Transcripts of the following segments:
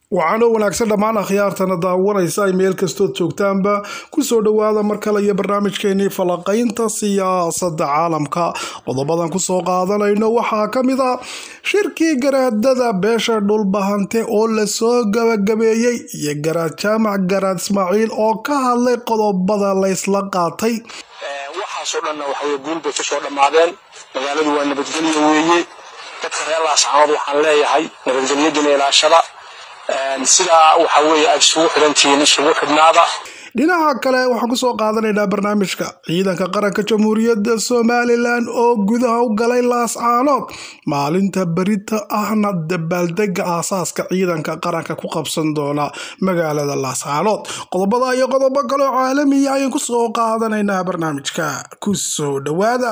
waxaanoo wanaagsan dhammaan akhyaartana daawanaysa ay meel kastood joogtaanba kusoo dhowaada mar kale iyo barnaamijkeenii falaqaynta siyaasadda caalamka qodobadan kusoo qaadanayno waxaa ka mid a shirkii garaadada beesha dhulbahante oo lasoo gabagabeeyey iyo garaad jaamac garaad ismaaciil oo ka hadlay qodobada laysla qaatay waxaasoo dhanna waxaweye guul bay kasoo dhammaadeen magaaladu waa nabadgelyo weeye dadka reer laascaanood waxaan leeyahay nabadgelyadina ilaashada sidaa waxa weeye aad isugu xidhantihiin isugu xidhnaada dhinaca kale waxaan kusoo qaadanaynaa barnaamijka ciidanka qaranka jamhuuriyadda somalilan oo gudaha u galay laascaanood maalinta berita ahna dabaaldega aasaaska ciidanka qaranka ku qabsan doona magaalada laascaanood qodobada iyo qodobo kaleo caalamiya ayaan kusoo qaadanaynaa barnaamijka kusoo dhowaada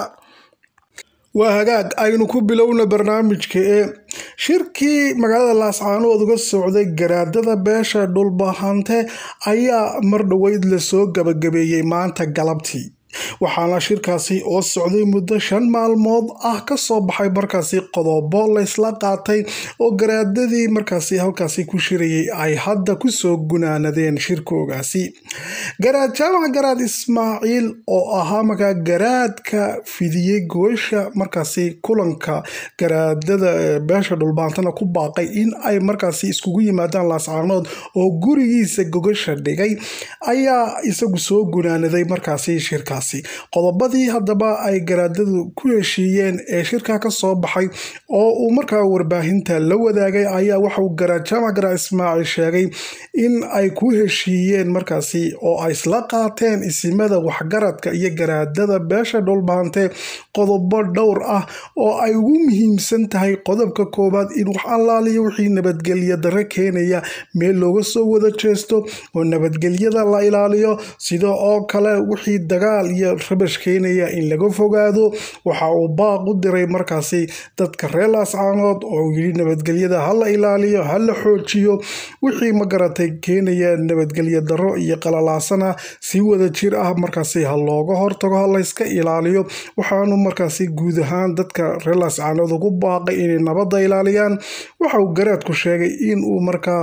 waa hagaag aynu ku bilowna barnaamijka ee shirkii magaalada laascaanood uga socday garaadada beesha dhulbahante ayaa mar dhoweyd lasoo gabagabeeyey maanta galabtii waxaana shirkaasi oo socday muddo shan maalmood ah kasoo baxay markaasi qodobo laysla qaatay oo garaadadii markaasi halkaasi ku shirayay ay hadda kusoo gunaanadeen shirkoogaasi garaad jaamac garaad ismaaciil oo ahaa markaa garaadka fidiyey goosha markaasi kulanka garaadada beesha dhulbaantana ku baaqay in ay markaasi iskugu yimaadaan laascaanood oo gurigiisa gogasha dhigay ayaa isagu soo gunaanaday markaasi shirkaas qodobadii haddaba ay garaadadu ku heshiiyeen ee shirka ka soo baxay oo uu markaa warbaahinta la wadaagay ayaa waxauu garaad jaamac garaad ismaaciil sheegay in ay ku heshiiyeen markaasi oo ay isla qaateen isimada waxgaradka iyo garaadada beesha dhulbaante qodobo dhowr ah oo ay ugu muhiimsan tahay qodobka koowaad in wax allaaliyo wixii nabadgelya dare keenaya meel looga soo wada jeesto oo nabadgelyada la ilaaliyo sida oo kale wixii dagaal iyo rabash keenaya in laga fogaado waxa uu baaq u diray markaasi dadka reer laascaanood oo yidhi nabadgelyada hala ilaaliyo hala xoojiyo wixii magaratay keenaya nabadgelya daro iyo qalalaasana si wada jir ah markaasi ha looga hortago ha layska ilaaliyo waxaanu markaasi guud ahaan dadka reer laascaanood ugu baaqay inay nabadda ilaaliyaan waxa uu garaadku sheegay in uu markaa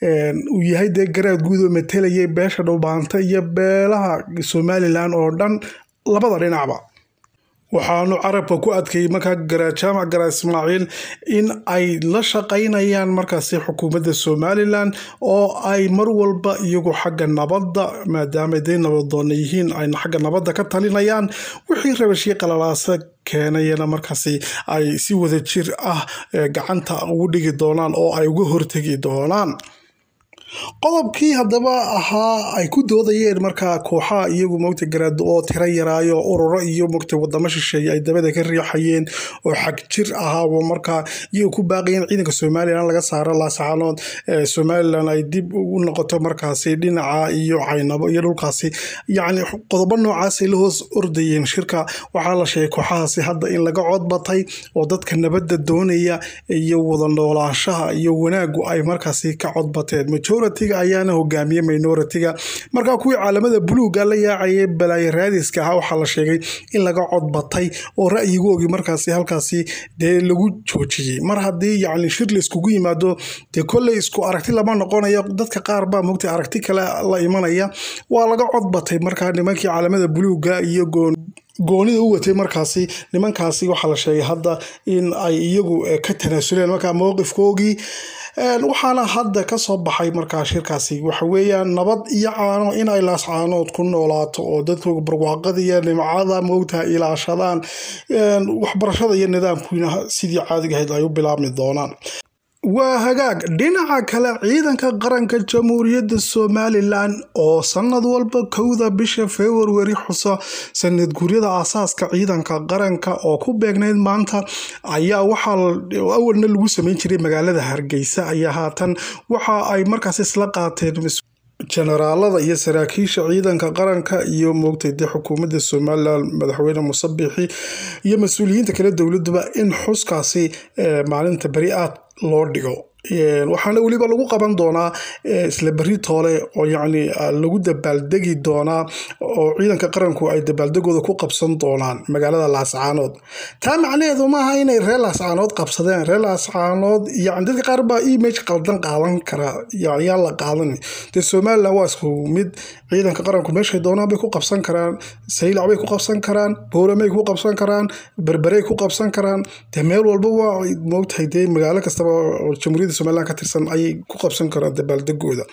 uu yahay dee garaad guud oo matalayay beesha dhulbaanta iyo beelaha somalilan oo dhan labada dhinacba waxaanu carabka ku adkeeyey markaa garaad jaamac garaad ismaaciil in ay la shaqaynayaan markaasi xukuumadda somalilan oo ay mar walba iyagu xagga nabadda maadaama day nabadoona yihiin ay xagga nabadda ka talinayaan wixii rabashii qalalaasa keenayana markaasi ay si wada jir ah gacanta ugu dhigi doonaan oo ay uga hortegi doonaan qodobkii haddaba ahaa ay ku doodayeen markaa kooxaha iyagu mogta garaado oo tiro yaraayo ururo iyo mogta wadamo shisheeye ay dabada ka riixayeen oo xag jir ahaaba markaa iyagu ku baaqayeen ciidanka somalilan laga saaro laascaanood somalilan ay dib u noqoto markaasi dhinaca iyo caynabo iyo dhulkaasi yacni qodobo noocaasay la hoos ordayeen shirka waxaa la sheegay kooxahaasi hadda in laga codbatay oo dadka nabadda doonaya iyo wada noolaashaha iyo wanaagu ay markaasi ka codbateen majoritiga ayaana hogaamiyey minoritiga markaa kuwii caalamada buluuga la yaacayay balaayo raadiska ahaa waxaa la sheegay in laga codbatay oo ra'yigoogii markaasi halkaasi dee lagu joojiyey mar haddii yacni shir la iskugu yimaado dee kolley isku aragti lama noqonayo dadka qaar baa mogtay aragti kale la imanaya waa laga codbatay markaa nimankii caalamada buluuga iyo goon goonida u watay markaasi nimankaasi waxaa la sheegay hadda in ay iyagu ka tanaasuleen markaa mowqifkoogii waxaana hadda kasoo baxay markaa shirkaasi waxa weeyaan nabad iyo caano inay laascaanood ku noolaato oo dadkooga barwaaqada iyo nimcada moogtaha ilaashadaan waxbarashada iyo nidaamkiina sidii caadiga ahayd ay u bilaabmi doonaan waa hagaag dhinaca kale ciidanka qaranka jamhuuriyadda somalilan oo sanad walba kowda bisha februari xuso sanad guryada aasaaska ciidanka qaranka oo ku beegnayd maanta ayaa waxaa awalna lagu sameyn jiray magaalada hargeysa ayaa haatan waxa ay markaas isla qaateen jenaraalada iyo saraakiisha ciidanka qaranka iyo moogtay dee xukuumadda somalilan madaxweyne musabixi iyo mas-uuliyiinta kale dowladuba in xuskaasi maalinta beri aad loo dhigo waxaana weliba lagu qaban doonaa isla beri toole oo yacni lagu dabaaldegi doonaa oo ciidanka qaranku ay dabaaldegooda ku qabsan doonaan magaalada laascaanood taa macnaheedu maaha inay reer laascaanood qabsadeen reer laascaanood yani dadka qaar baa image qaldan qaadan kara yaa la qaadan dee somalilan waa isku mid ciidanka qaranku meeshay doonaan bay ku qabsan karaan saylac bay ku qabsan karaan booramay ku qabsan karaan berberey ku qabsan karaan dee meel walba waa moogtahay dee magaalo kastaba oo jamhuuriyadda somalilan ka tirsan ayay ku qabsan karaan dabaaldegooda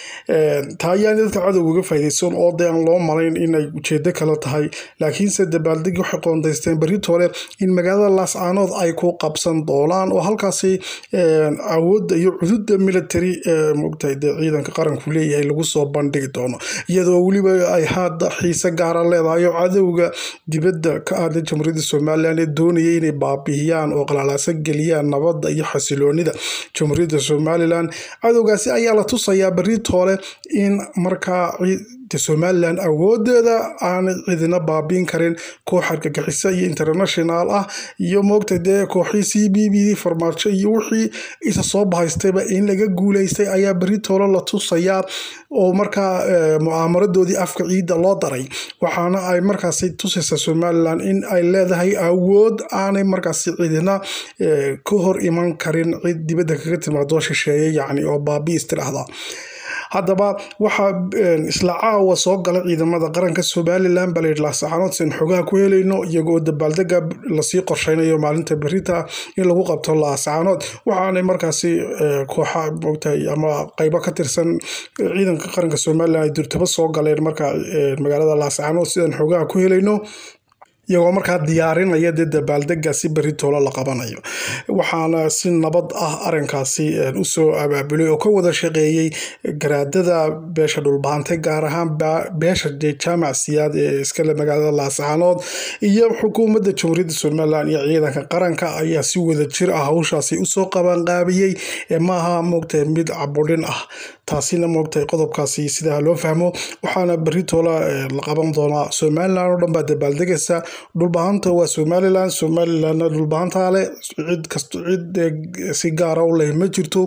taa ayaan dadka cadowga uga faaideysan oo dee aan loo malayn inay ujeedo kale tahay laakiinse dabaaldegi waxay qoondaysteen beritoole in magaalada laascaanood ay ku qabsan doonaan oo halkaasi awoodda iyo cududa military mogtahay dee ciidanka qaranku leeyahay lagu soo bandhigi doono iyadoo weliba ay hadda xiise gaara leedahay oo cadowga dibadda ka ahda jamhuuriyadda somalilan ee doonaya inay baabihiyaan oo qalaalaaso geliyaan nabadda iyo xasiloonida jamhuuriyadda somalilan cadowgaasi ayaa la tusayaa beritoole in markaa somalilan awoodeeda aanay cidina baabiin karin koox argagixisa iyo international ah iyo moogta dee kooxii c b b farmaajo iyo wixii isa soo bahaystayba in laga guuleystay ayaa beritoole la tusayaa oo markaa mu'aamaradoodii afka ciidda loo daray waxaana ay markaasi tusaysaa somalilan in ay leedahay awood aanay markaasi cidina ka hor iman karin cid dibadda kaga timaadoo shisheeye yacni oo baabiis tidhaahda haddaba waxaa isla caawa soo gala ciidamada qaranka somalilan baa layidhi laascaanood sin xogaha ku helayno iyagoo dabaaldega lasii qorsheynayo maalinta berita in lagu qabto laascaanood waxaanay markaasi kooxa mogtahay ama qeybo ka tirsan ciidanka qaranka somalilan ay durtabo soo galeen marka magaalada laascaanood sidaan xogaha ku helayno iyagoo markaa diyaarinaya dee dabaaldegaasi beritoolo la qabanayo waxaana si nabad ah arinkaasi usoo abaabulay oo ka wada shaqeeyey garaadada beesha dhulbaantay gaar ahaan beesha jaamac siyaad ee iskale magaalada laascaanood iyo xukuumadda jamhuuriyadda somalilan iyo ciidanka qaranka ayaa si wada jir ah hawshaasi usoo qabanqaabiyey maaha moogtahay mid cabudhin ah taasina moogtahay qodobkaasi sidaa loo fahmo waxaana beritola la qaban doonaa somalilan oo dhan baa dabaaldegaysa dhulbahanta waa somalilan somalilanna dhulbahantaa leh cid kast cid si gaara u leh ma jirto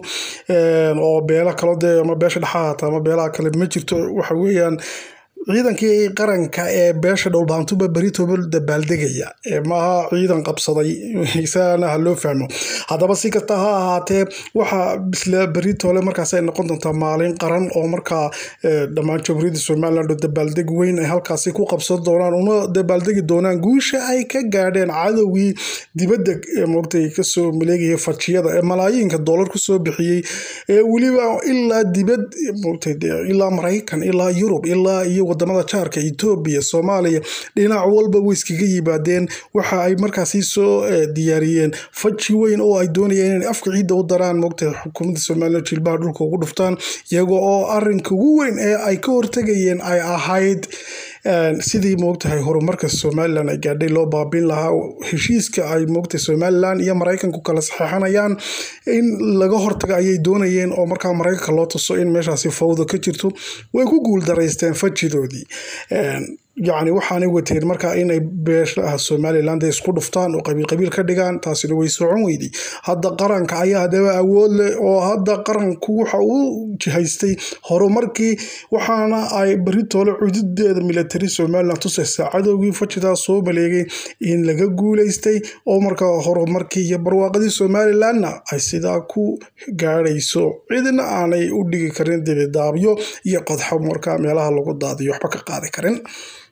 oo beelo kalo dee ama beesha dhexaata ama beelaha kale ma jirto waxa weeyaan ciidankii qaranka ee beesha dhowlbaantuba beritoba dabaaldegaya maaha ciidan qabsaday isagana ha loo fahmo haddaba si kasta ha ahaatee waxaa isla beritole markaas ay noqon doontaa maalin qaran oo markaa dhammaan jamhuuriyadda somaliland oo dabaaldeg weyn ay halkaasi ku qabsan doonaan una dabaaldegi doonaan guusha ay ka gaadheen cadowgii dibadda moogtay kasoo maleegaya fajiyada ee malaayiinka doolar kusoo bixiyey ee weliba ilaa dibad moogtay ilaa maraykan ilaa yurub ilaa iyo wadamada jaarka etoobiya soomaaliya dhinac walba way iskaga yimaadeen waxa ay markaasi soo diyaariyeen faji weyn oo ay doonayeen inay afka ciidda u daraan moogtahay xukuumadda somalilan jilbaha dhulka ugu dhuftaan iyaga oo arinka ugu weyn ee ay ka hortegayeen ay ahayd sidii moogtahay horumarka somalilan ay gaadhay loo baabin lahaa heshiiska ay moogtahay somalilan iyo maraykanku kala saxeixanayaan in laga hortaga ayay doonayeen oo markaa maraykanka loo tuso in meeshaasi fawda ka jirto way ku guul daraysteen fajidoodii yacni waxaanay wateen markaa inay beeshaha somaliland isku dhuftaan oo qabiil qabiil ka dhigaan taasina way socon weyday hadda qaranka ayaa hadaba awood leh oo hadda qaranku waxa uu jihaystay horumarkii waxaana ay beritoole cududeeda military somaliland tusaysaa cadowgii fajidaa soo maleegay in laga guuleystay oo markaa horumarkii iyo barwaaqadii somalilandna ay sidaa ku gaadhayso cidina aanay u dhigi karin dibidaabyo iyo qodxo markaa meelaha lagu daadiyo waxba ka qaadi karin